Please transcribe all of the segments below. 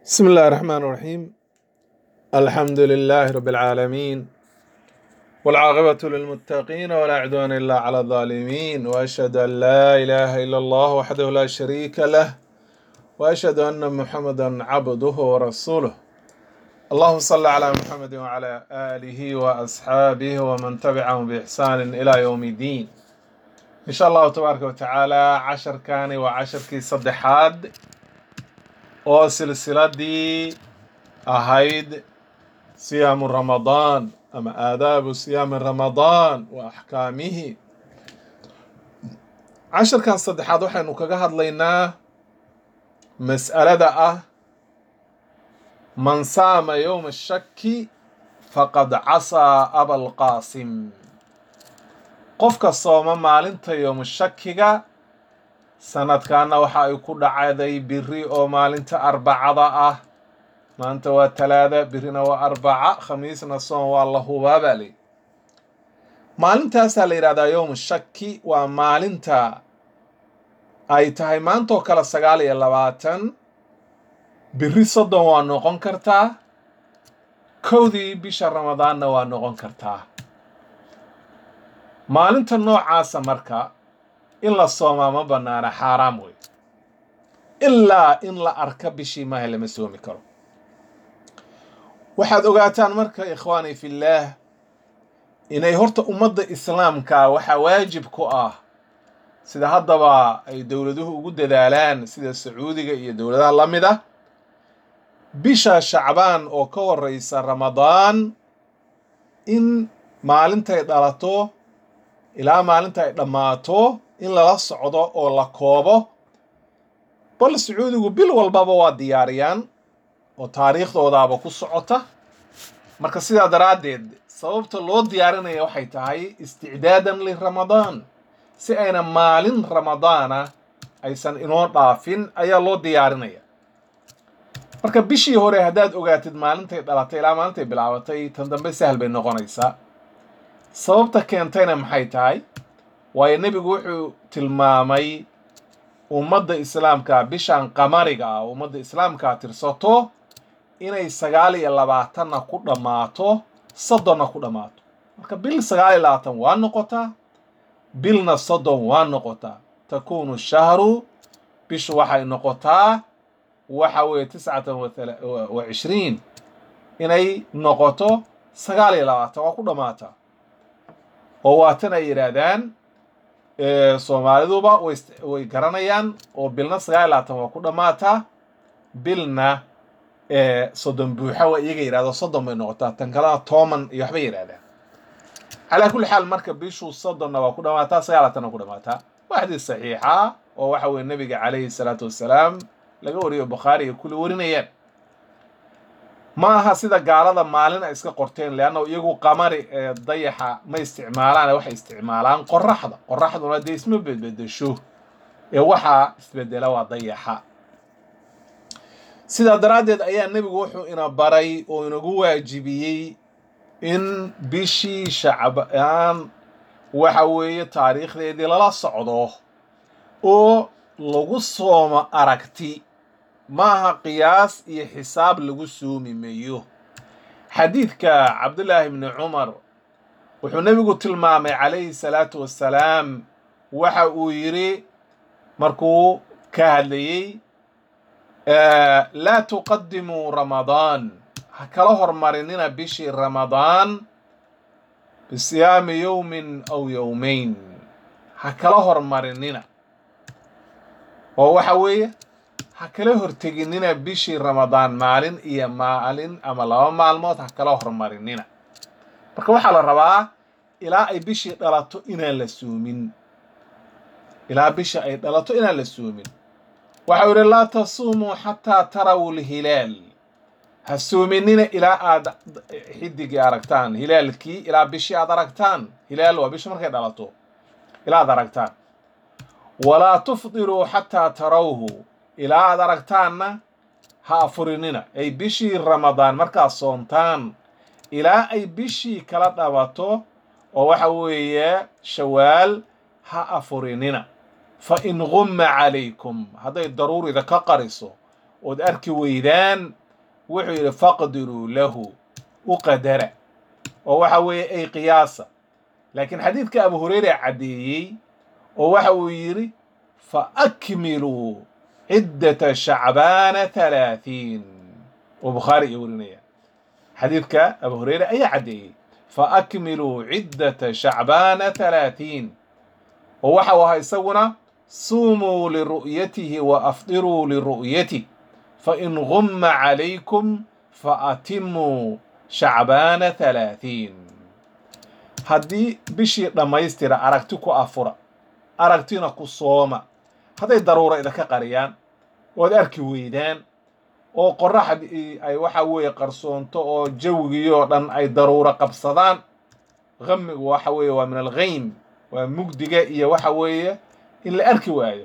بسم الله الرحمن الرحيم الحمد لله رب العالمين والعاقبة للمتقين ولا عدوان إلا على الظالمين وأشهد أن لا إله إلا الله وحده لا شريك له وأشهد أن محمدا عبده ورسوله اللهم صل على محمد وعلى آله وأصحابه ومن تبعهم بإحسان إلى يوم الدين إن شاء الله تبارك وتعالى عشر كان وعشر كي صدحاد oo silsiladii ahayd siyaamu ramadaan ama aadaabu siyaami ramadaan wa axkaamihi casharkan saddexaad waxaynu kaga hadlaynaa mas'alada ah man saama yowma shaki faqad casaa abalqaasim qofka sooma maalinta yowma shakiga sanadkaana waxa ay ku dhacday biri oo maalinta arbacada ah maanta waa talaada birina waa arbaca khamiisna soon waa la hubaa baa leyi maalintaasaa la yidhahdaa yowmu shaki waa maalinta ay tahay maantaoo kale sagaal iyo labaatan biri soddon waa noqon kartaa kowdii bisha ramadaanna waa noqon kartaa maalinta noocaasa marka in la soomaa ma banaana xaaraam wey ilaa in la arka bishii maaha lama soomi karo waxaad ogaataan marka ikhwaani fillaah inay horta ummadda islaamka waxaa waajib ku ah sida haddaba ay dowladuhu ugu dadaalaan sida sacuudiga iyo dowladaha la mid ah bisha shacbaan oo ka horeysa ramadaan in maalintay dhalato ilaa maalinta ay dhammaato in lala socdo oo la koobo bal sacuudigu bil walbaba waa diyaariyaan oo taariikhdoodaaba ku socota marka sidaa daraaddeed sababta loo diyaarinaya waxay tahay isticdaadan liramadaan si ayna maalin ramadaana aysan inoo dhaafin ayaa loo diyaarinaya marka bishii hore haddaad ogaatid maalintay dhalatay ilaa maalintay bilaabatay tan dambe sahal bay noqonaysaa sababta keentayna maxay tahay waayo nebigu wuxuu tilmaamay ummadda islaamka bishan qamariga ah ummadda islaamkaa tirsato inay sagaal iyo labaatanna ku dhammaato soddonna ku dhammaato marka bil sagaal iyo labaatan waa noqotaa bilna soddon waa noqotaa takuunu shahru bishu waxay noqotaa waxa weeye tiscatan wa cishriin inay noqoto sagaal iyo labaatan waa ku dhammaataa oo waatan ay yidhaahdaan soomaaliduba way garanayaan oo bilna sagaal iyo labaatan waa ku dhammaataa bilna soddon buuxa waa iyaga yidhahdo soddon bay noqotaa tan kalena tooman iyo waxbay yidhahdaan calaa kulli xaal marka bishu soddonna waa ku dhammaataa sagaal labaatanna waa ku dhammaataa waa xadiis saxiixa oo waxa weye nebiga calayhi salaatu wassalaam laga wariyo bukhaari iyo kuli warinayaan ma aha sida gaalada maalin ay iska qorteen leanna iyagu qamari ee dayaxa ma isticmaalaan waxay isticmaalaan qoraxda qoraxduna dee isma bedbedesho ee waxaa isbedela waa dayaxa sidaa daraaddeed ayaa nebigu wuxuu ina baray oo inagu waajibiyey in bishii shacbaan waxa weeye taariikhdeedii lala socdo oo lagu soomo aragti maaha qiyaas iyo xisaab lagu soomi mayo xadiidka cabdullaahi bni cumar wuxuu nebigu tilmaamay calayhi salaatu wassalaam waxa uu yidhi markuu ka hadlayey laa tuqadimuu ramadaan ha kala hormarinina bishii ramadaan bisiyaami yowmin aw yowmayn ha kala hormarinina oo waxa weeye ha kala horteginina bishii ramadaan maalin iyo maalin ama laba maalmood ha kala hormarinina marka waxaa la rabaa ilaa ay bishii dhalato inaan la soomin ilaa bisha ay dhalato inaan la soomin waxau yidhi laa tasuumuu xataa taraw lhilaal ha soominina ilaa aad xidigii aragtaan hilaalkii ilaa bishii aad aragtaan hilaal waa bisha markay dhalato ilaa aad aragtaan walaa tufdiruu xataa tarawhu ilaa aad aragtaanna ha afurinina ay bishii ramadaan markaad soontaan ilaa ay bishii kala dhabato oo waxa weeye shawaal ha afurinina fa in gumma calaykum hadday daruurida ka qariso ood arki weydaan wuxuu yidhi faqdiruu lahu u qadara oo waxa weeye ay qiyaasa laakiin xadiidka abu hureyre caddeeyey oo waxa uu yidhi fa akmiluu ciddata shacbaana halaahiin oo bukhaari iyo warinaya xadiidka abu hureyre ayaa caddeeyey fa akmiluu ciddata shacbaana halaahiin oo waxa uu ahaa isaguna suumuu liru'yatihi wa afdiruu liru'yatih fain gumma calaykum faatimuu shacbaana halaahiin haddii bishii dhammaystira aragti ku afura aragtina ku sooma hadday daruura idinka qariyaan ood arki weydaan oo qoraxdii ay waxa weeye qarsoonto oo jawigii oo dhan ay daruuro qabsadaan qamigu waxa weeye waa min alghaym waa mugdiga iyo waxa weeye in la arki waayo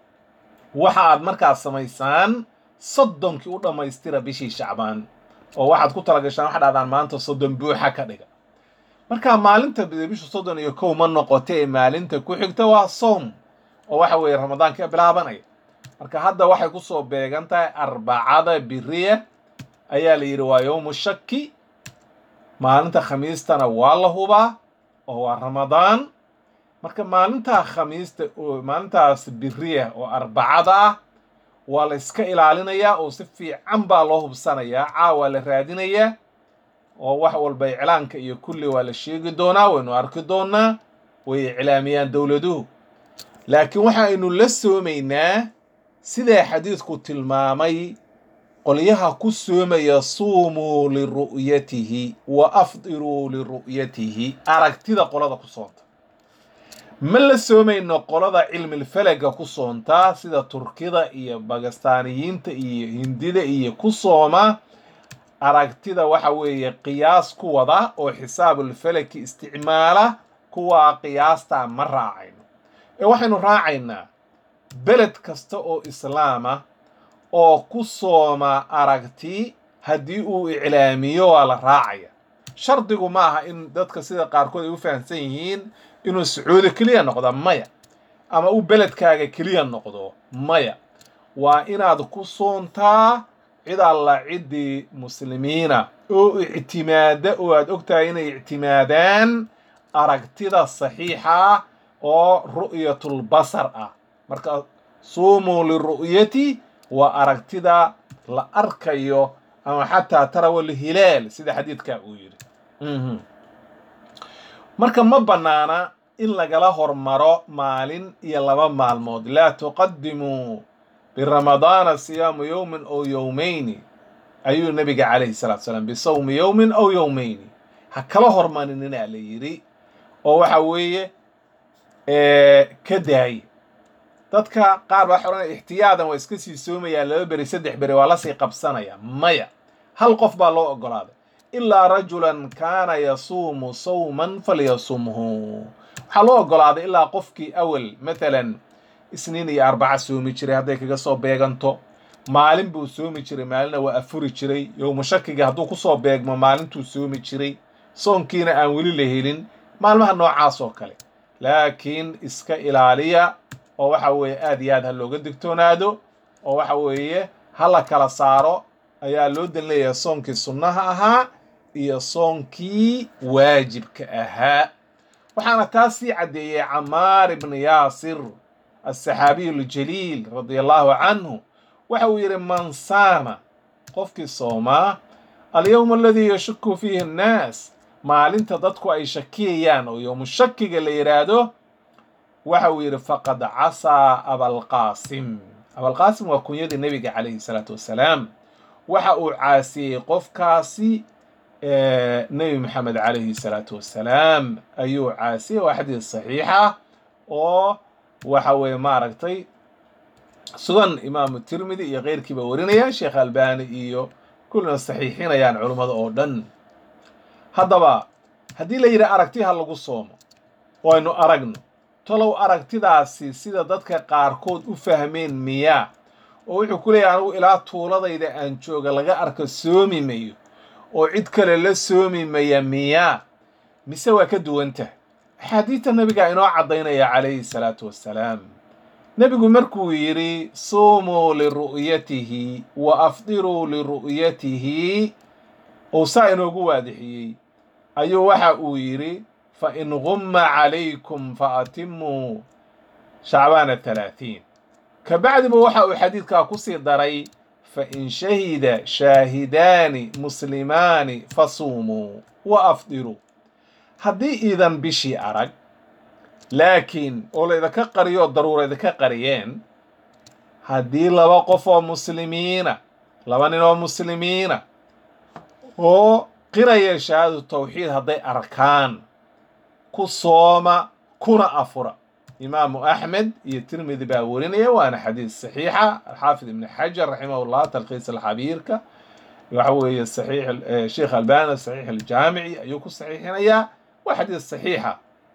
waxa aad markaas samaysaan soddonkii u dhammaystira bishii shacbaan oo waxaad ku talagashaan waxa dhahdaan maanta soddon buuxa ka dhiga marka maalinta bishu soddon iyo kow ma noqote ee maalinta ku xigta waa soom oo waxa weeye ramadaanka bilaabanaya marka hadda waxay kusoo beegan tahay arbacada biriya ayaa la yidhi waa yowmu shaki maalinta khamiistana waa la hubaa oo waa ramadaan marka maalintaa khamiista oo maalintaas biriya oo arbacada ah waa la iska ilaalinayaa oo si fiican baa loo hubsanayaa caawa la raadinayaa oo wax walba iclaanka iyo kulli waa la sheegi doonaa waynu arki doonaa way iclaamiyaan dowladuhu laakiin waxaynu la soomaynaa sidaa xadiidku tilmaamay qolyaha ku soomaya suumuu liru'yatihi wa afdiruu liru'yatihi aragtida qolada ku soonta ma la soomayno qolada cilmilfalaga ku soontaa sida turkida iyo bakistaaniyiinta iyo hindida iyo ku sooma aragtida waxa weeye qiyaas ku wada oo xisaabulfalaki isticmaala kuwaa qiyaastaa ma raacayno ee waxaynu raacaynaa beled kasta oo islaama oo ku sooma aragti haddii uu iclaamiyo waa la raacaya shardigu ma aha in dadka sida qaarkood ay u fahamsan yihiin inuu sacuudi keliya noqdo maya ama uu beledkaaga keliya noqdo maya waa inaad ku soontaa cid alla ciddii muslimiina oo ictimaada oo aad ogtahay inay ictimaadaan aragtida saxiixa oo ru'yatulbasar ah marka suumuu liru'yati waa aragtida la arkayo ama xataa tarawal hilaal sida xadiidka uu yidhi marka ma bannaana in lagala hormaro maalin iyo laba maalmood laa tuqadimuu biramadaana siyaamu yowmin ow yowmayni ayuu nabiga calayhi salatu salaam bisawmi yowmin ow yowmayni ha kala hormarinina la yidhi oo waxa weeye ka daaya dadka qaar baa xoranaya ixtiyaadan waa iska sii soomayaan laba beri saddex beri waa lasii qabsanaya maya hal qof baa loo ogolaaday ilaa rajulan kaana yasuumu sawman falyasumhu waxaa loo ogolaaday ilaa qofkii awal matalan isniin iyo arbaca soomi jiray hadday kaga soo beeganto maalin buu soomi jiray maalina waa afuri jiray yowmu shakiga hadduu kusoo beegmo maalintuu soomi jiray soonkiina aan weli la helin maalmaha noocaas oo kale laakiin iska ilaaliya oo waxa weeye aad iyo aad ha looga digtoonaado oo waxa weeye ha la kala saaro ayaa loo dan leeyahay soonkii sunnaha ahaa iyo soonkii waajibka ahaa waxaana taas sii caddeeyey camaar ibni yaasir asaxaabiyu aljaliil radia allahu canhu waxa uu yidhi man saama qofkii soomaa alyowma aladii yashuku fiihi annaas maalinta dadku ay shakiyayaan oo yowmu shakiga la yidhaahdo waxa uu yidhi faqad casaa abalqaasim abalqaasim waa kunyadii nebiga calayhi salaatu wassalaam waxa uu caasiyey qofkaasi nebi maxamed calayhi salaatu wassalaam ayuu caasiyey waa xadiis saxiixa oo waxa weeye maaragtay sugan imaamu tirmidi iyo keyrkiiba warinaya sheekh albani iyo kullina saxiixinayaan culummada oo dhan haddaba haddii la yidhi aragti ha lagu soomo oo aynu aragno tolow aragtidaasi sida dadka qaarkood u fahmeen miyaa oo wuxuu ku leeyahay anigu ilaa tuuladayda aan jooga laga arko soomi mayo oo cid kale la soomi maya miyaa mise waa ka duwan tahay axaadiidta nabigaa inoo caddaynaya calayhi salaatu wassalaam nebigu markuu yidhi suumuu liru'yatihi wa afdiruu liru'yatihi uu saa inoogu waadixiyey ayuu waxa uu yidhi fa in gumma calaykum fa atimuu shacbaana talaatiin ka bacdiba waxa uu xadiidkaa ku sii daray fa in shahida shaahidaani muslimaani fasuumuu wa afdiruu haddii iidan bishii arag laakiin oo laydinka qariyo daruura idinka qariyeen haddii laba qof oo muslimiina laba nin oo muslimiina oo qiraya shahaadatu tawxiid hadday arkaan ku sooma kuna afura imaamu axmed iyo tirmidi baa werinaya waana xadiis saxiixa alxaafid ibni xajar raximahullah talkhiis alxabiirka waxa weeye saxiix sheekh albani saxiix aljaamici ayuu ku saxiixinayaa waa xadiis saxiixa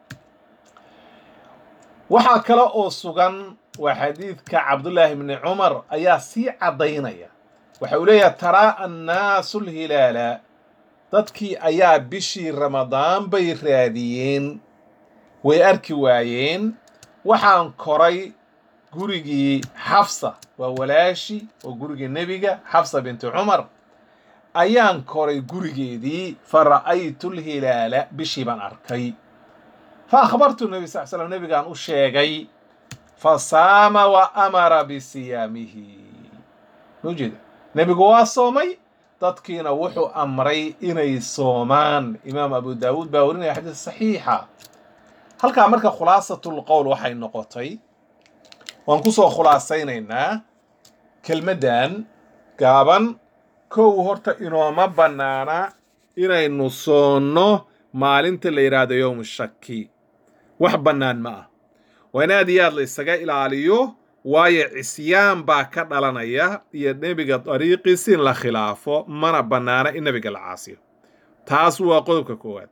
waxaa kale oo sugan waa xadiidka cabdullaahi bni cumar ayaa sii caddaynaya waxa uu leeyahay taraa annaasu lhilaala dadkii ayaa bishii ramadaan bay raadiyeen way arki waayeen waxaan koray gurigii xafsa waa walaashi oo gurigii nebiga xafsa binti cumar ayaan koray gurigeedii fa ra'aytu lhilaala bishii baan arkay fa akhbartu nebi sal slam nebigaan u sheegay fa saama wa amara bisiyaamihi maujeeda nebigu waa soomay dadkiina wuxuu amray inay soomaan imaam abu daawuud baa warinaya xadiis saxiixa halkaa marka khulaasatul qowl waxay noqotay waan ku soo khulaasaynaynaa kelmaddan gaaban kow horta inooma bannaana inaynu soonno maalinta la yidhaahdo yowmu shaki wax bannaan ma ah waa in aad iyo aad la isaga ilaaliyo waayo cisyaan baa ka dhalanaya iyo nebiga dariiqiisi in la khilaafo mana bannaana in nebiga la caasiyo taas waa qodobka koowaad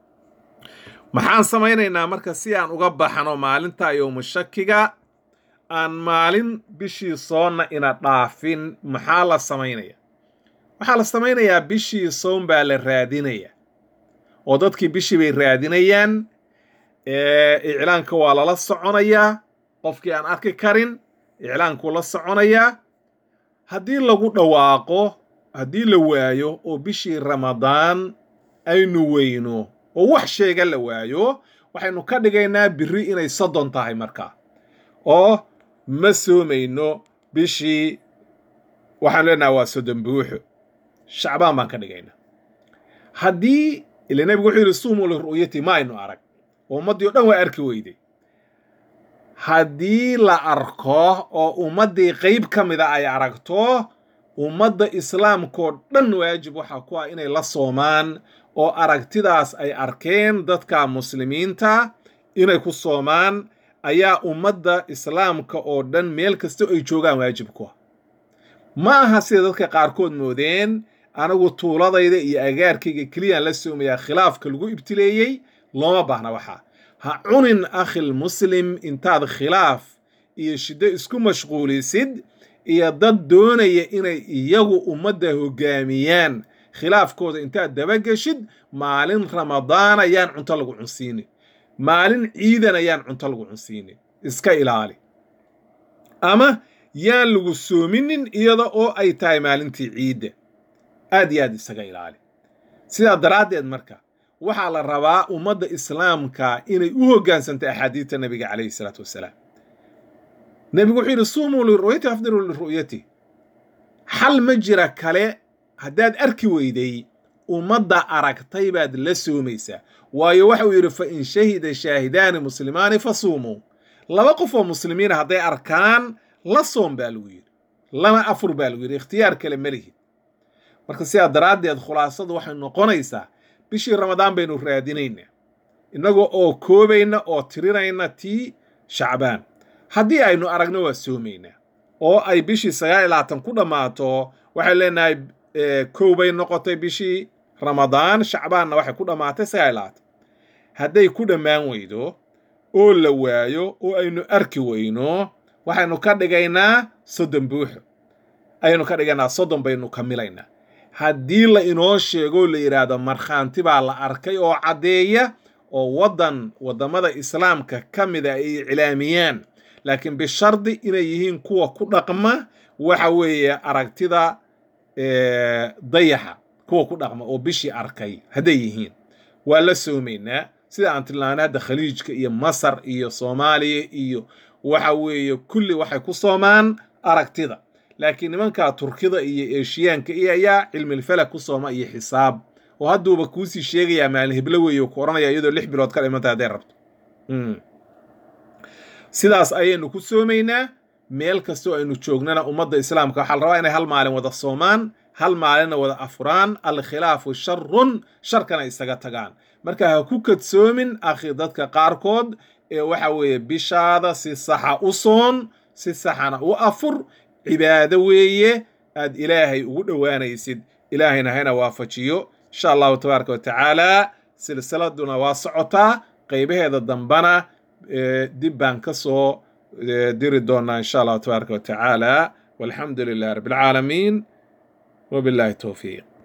maxaan samaynaynaa marka si aan uga baxno maalinta yowmu shakiga aan maalin bishii soonna ina dhaafin maxaa la samaynaya waxaa la samaynayaa bishii soon baa la raadinaya oo dadkii bishii bay raadinayaan iclaanka waa lala soconayaa qofkii aan arki karin iclaankuu la soconayaa haddii lagu dhawaaqo haddii la waayo oo bishii ramadaan aynu weyno oo wax sheega la waayo waxaynu ka dhigaynaa biri inay soddon tahay markaa oo ma soomayno bishii waxaan leenaha waa soddon buuxo shacbaan baan ka dhigaynaa haddii ila nebigu wuxuu yidhi suumuu liru'yati ma aynu arag oo ummaddii o dhan waa arki weyday haddii la arko oo ummaddii qayb ka mida ay aragto ummadda islaamkaoo dhan waajib waxaa ku ah inay la soomaan oo aragtidaas ay arkeen dadka muslimiinta inay ku soomaan ayaa ummadda islaamka oo dhan meel kasta ay joogaan waajib ku ah ma aha sida dadka qaarkood moodeen anigu tuuladayda iyo agaarkayga keliyaan la soomayaa khilaafka lagu ibtileeyey looma baahna waxaa ha cunin akhil muslim intaad khilaaf iyo shiddo isku mashquulisid iyo dad doonaya inay iyagu ummadda hoggaamiyaan khilaafkooda intaad dabageshid maalin ramadaan ayaan cunto lagu cunsiinin maalin ciidan ayaan cunto lagu cunsiinin iska ilaali ama yaan lagu soominin iyada oo ay tahay maalintii ciidda aad iyo aad isaga ilaali sidaa daraaddeed marka waxaa la rabaa ummadda islaamka inay u hoggaansanto axaadiidta nebiga calayhi salaatu wassalaam nebigu wuxuu yidhi suumuu liru'yati afdiruu liru'yati xal ma jira kale haddaad arki weyday ummadda aragtay baad la soomaysaa waayo waxa uu yidhi fa in shahida shaahidaani muslimaani fa suumuu laba qof oo muslimiina hadday arkaan la soom baa lagu yidhi lama afur baa lagu yidhi ikhtiyaar kale ma lihid marka sidaa daraaddeed khulaasadu waxay noqonaysaa bishii ramadaan baynu raadinaynaa innagoo oo koobayna oo tirinayna tii shacbaan haddii aynu aragno waa soomaynaa oo ay bishii sagaal iyo labaatan ku dhammaato waxay leenahay kow bay noqotay bishii ramadaan shacbaanna waxay ku dhammaatay sagaal iyo labaatan hadday ku dhammaan weydo oo la waayo oo aynu arki weyno waxaynu ka dhigaynaa soddon buuxo ayaynu ka dhigaynaa soddon baynu kamilaynaa haddii la inoo sheego la yidhaahdo markhaanti baa la arkay oo caddeeya oo waddan waddamada islaamka ka mida ay iclaamiyaan laakiin bishardi inay yihiin kuwa ku dhaqma waxa weeye aragtida dayaxa kuwa ku dhaqma oo bishii arkay hadday yihiin waa la soomaynaa sida aan tilmaanay hadda khaliijka iyo masar iyo soomaaliya iyo waxa weeye kulli waxay ku soomaan aragtida laakiin nimanka turkida iyo eshiyaanka iyo ayaa cilmilfalak ku sooma iyo xisaab oo hadduuba kuusii sheegayaa maalin heblo weeye ku odhanaya iyadoo lix bilood ka dhimanta hadday rabto sidaas ayaynu ku soomaynaa meel kastoo aynu joognana ummadda islaamka waxaa la rabaa inay hal maalin wada soomaan hal maalinna wada afuraan alkhilaafu sharun sharkana isaga tagaan marka ha ku kadsoomin akhi dadka qaarkood ee waxa weeye bishaada si saxa u soon si saxana u afur cibaado weeye aad ilaahay ugu dhowaanaysid ilaahayna hayna waafajiyo insha allahu tabaaraka wa tacaala silsiladuna waa socotaa qaybaheeda dambana dib baan ka soo diri doonaa insha allahu tabaaraka wa tacaala walxamdu lilah rabbi alcaalamiin وبالله التوفيق